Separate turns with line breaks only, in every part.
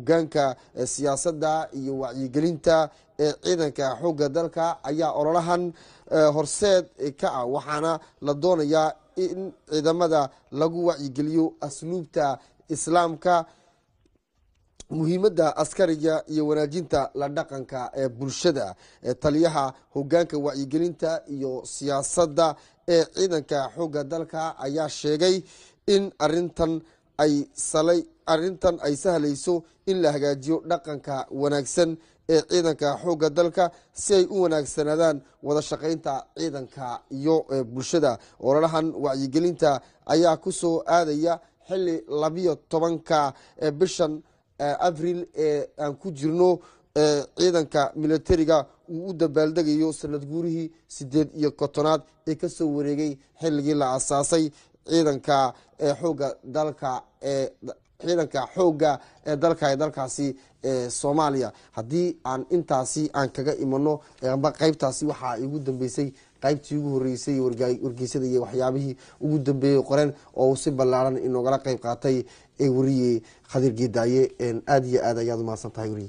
hogaanka siyaasadda iyo wacyigelinta ee ciidanka xoogga dalka ayaa ololahan horseed ka ah waxaana la doonayaa in ciidamada lagu wacyigeliyo asluubta islaamka muhiimadda askariga iyo wanaajinta la dhaqanka ee bulshada taliyaha hogaanka wacyigelinta iyo siyaasadda ee ciidanka xoogga dalka ayaa sheegay in arintan ay arintan ay sahlayso in la hagaajiyo dhaqanka wanaagsan ee ciidanka xoogga dalka si ay u wanaagsanaadaan wada shaqaynta ciidanka iyo bulshada ololahan wacyigelinta ayaa kusoo aadaya xili labiyo tobanka bishan abril ee aan ku jirno ciidanka militariga uu u dabaaldegayo sanad guurihii sideed iyo kotonaad ee kasoo wareegay xilligii la asaasay ciidanka xooga dalka ee ciidanka xoogga ee dalka ee dalkaasi soomaaliya haddii aan intaasi aan kaga imano amba qeybtaasi waxaa igu dambeysay qaybtii ugu horeysay wargeysada iyo waxyaabihii ugu dambeeyey qoreen oo uu si ballaaran inoogala qeyb qaatay wariye khadir geedaaye aada iyo aad ayaad umahadsan tahay wariye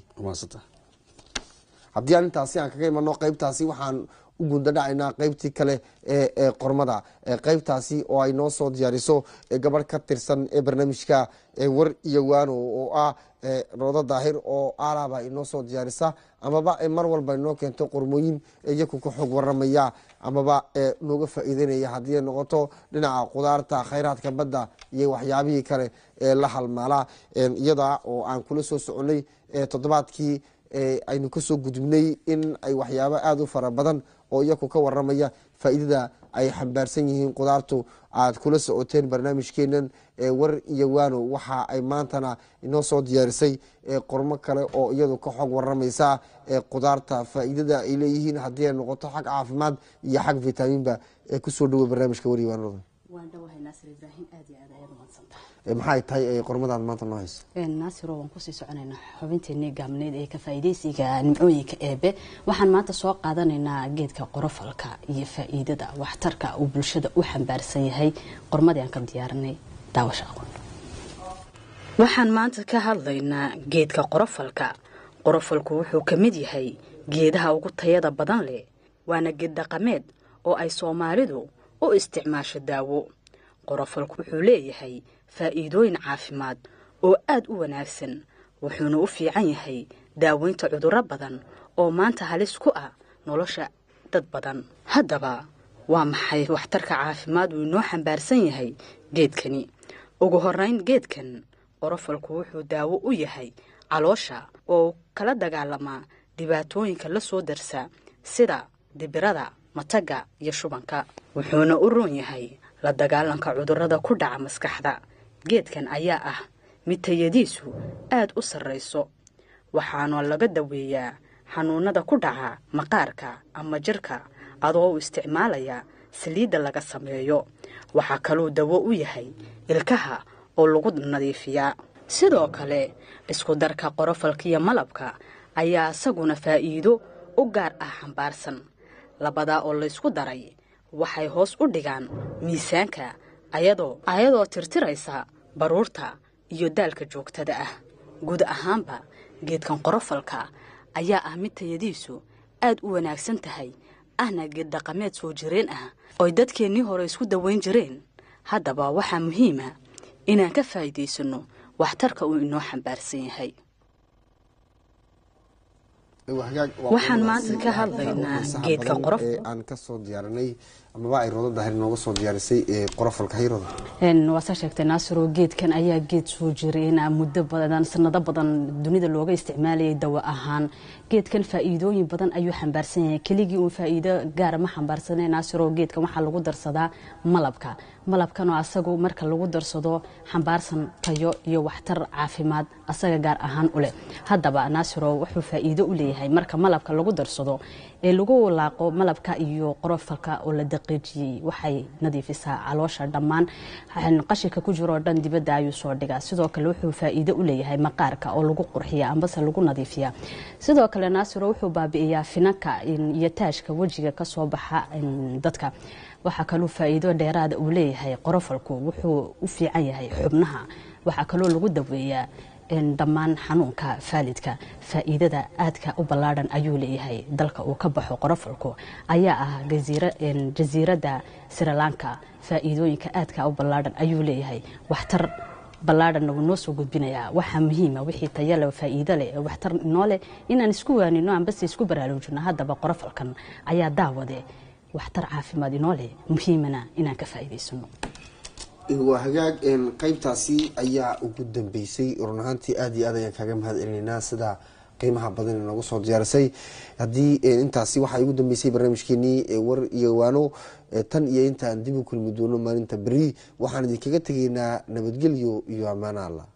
haddii aan intaasi aan kaga imano qeybtaasi waxaan u gundadhacaynaa qeybtii kale ee qormada qeybtaasi oo ay noo soo diyaariso gabadh ka tirsan ee barnaamijka war iyo waano oo ah roodo daahir oo aalaaba inoo soo diyaarisa amaba mar walba inoo keento qormooyin iyaku ka xoog waramaya amaba nooga faa-iideynaya haddii ay noqoto dhinaca qudaarta khayraadka badda iyo waxyaabihii kale ee la halmaala iyada oo aan kula soo soconay toddobaadkii aynu kasoo gudubnay in ay waxyaabo aada u fara badan oo iyaku ka waramaya faa-iidada ay xambaarsan yihiin qudaartu aad kula socoteen barnaamijkeenan war iyo waano waxa ay maantana inoo soo diyaarisay qormo kale oo iyadu ka xog waramaysa qudaarta faa-iidada ay leeyihiin haddii ay noqoto xag caafimaad iyo xag vitamiinba kusoo dhawo barnaamijka war iyo waanada maxay tahay qormadaad maanta noo hayso
naasiro waan kusii soconaynaa xubinteenii gaabneyd ee ka faa'iidaysiga nimcooyinka eebe waxaan maanta soo qaadanaynaa geedka qorofalka iyo faa'iidada waxtarka uu bulshada u xambaarsan yahay qormadii aan ka diyaarinay daawasha aqoon waxaan maanta ka hadlaynaa geedka qorofalka qorofalku wuxuu ka mid yahay geedaha ugu tayada badan leh waana geed dhaqameed oo ay soomaalidu u isticmaasho daawo qorofalku wuxuu leeyahay faa'iidooyin caafimaad oo aad u wanaagsan wuxuuna u fiican yahay daaweynta cudurro badan oo maanta halis ku ah nolosha dad badan haddaba waa maxay waxtarka caafimaad uu inoo xambaarsan yahay geedkani ugu horeyn geedkan qorofalku wuxuu daawo u yahay caloosha oo kala dagaalamaa dhibaatooyinka la soo darsa sida dibirada mataga iyo shubanka wuxuuna u roon yahay la dagaalanka cudurrada ku dhaca maskaxda geedkan ayaa ah mid tayadiisu aad u sarrayso waxaana laga daweeyaa xanuunada ku dhaca maqaarka ama jirka adoo u isticmaalaya saliidda laga sameeyo waxaa kaluu dawo u yahay ilkaha oo lagu nadiifiyaa sidoo kale isku darka qorofalka iyo malabka ayaa isaguna faa'iido u gaar ah xambaarsan labadaa oo laysku daray waxay hoos u dhigaan miisaanka ayadoo ayadoo tirtiraysa baruurta iyo daalka joogtada ah guud ahaanba geedkan qorofalka ayaa ah mid tayadiisu aad u wanaagsan tahay ahna geed dhaqameed soo jireen ah oy dadkeennii hore isku daweyn jireen haddaba waxaa muhiima inaan ka faa'iidaysanno waxtarka uu inoo xambaarsan yahay waxaan maanta ka hadlaynaa geedka qorof
aan kasoo diyaarinay amaba ay roodo daahir nooga soo diyaarisay qorofalka hayrooda
waa saa sheegtay naasiro geedkan ayaa geed soo jireen muddo badan sanado badan dunida looga isticmaalayay dawo ahaan geedkan faa'iidooyin badan ayuu xambaarsan yahay keligii uun faa'iido gaara ma xambaarsane naasiro geedkan waxaa lagu darsadaa malabka malabkanoo asagu marka lagu darsado xambaarsan tayo iyo waxtar caafimaad asaga gaar ahaan u leh haddaba naasiro wuxuu faa'iido u leeyahay marka malabka lagu darsado ee lagu walaaqo malabka iyo qorofalka oo la daqiijiyey waxay nadiifisaa caloosha dhammaan qashinka ku jiroo dhan dibadda ayuu soo dhigaa sidoo kale wuxuu faa'iido u leeyahay maqaarka oo lagu qurxiya ambase lagu nadiifiya sidoo kale naasiro wuxuu baabi'iyaa finanka iyo taashka wejiga kasoo baxa dadka waxaa kaluu faa'iido dheeraada uu leeyahay qorofalku wuxuu u fiican yahay xubnaha waxaa kaloo lagu daweeyaa dhammaan xanuunka faalidka faa-iidada aadka u ballaadhan ayuu leeyahay dalka uu ka baxo qorofalku ayaa ah jasiiradda srilanka faa-iidooyinka aadka u ballaadhan ayuu leeyahay waxtar ballaadhanna wuu noo soo gudbinayaa waxaa muhiima wixii tayale faa-iido leh waxtar inoo leh inaan isku waanino ambase isku baraarujino haddaba qorofalkan ayaa daawade waxtar caafimaad inoo leh muhiimana inaan ka faa'iidaysano
waa hagaag qeybtaasi ayaa ugu dambeysay run ahaantii aada iyo aad ayaan kaaga mahad celinaynaa sida qiimaha badan noogu soo diyaarisay haddii intaasi waxaa ugu dambeysay barnaamijkeenii war iyo waano tan iyo intaan dib u kulmi doono maalinta beri waxaan idinkaga tegaynaa nabadgelyo iyo ammaano allah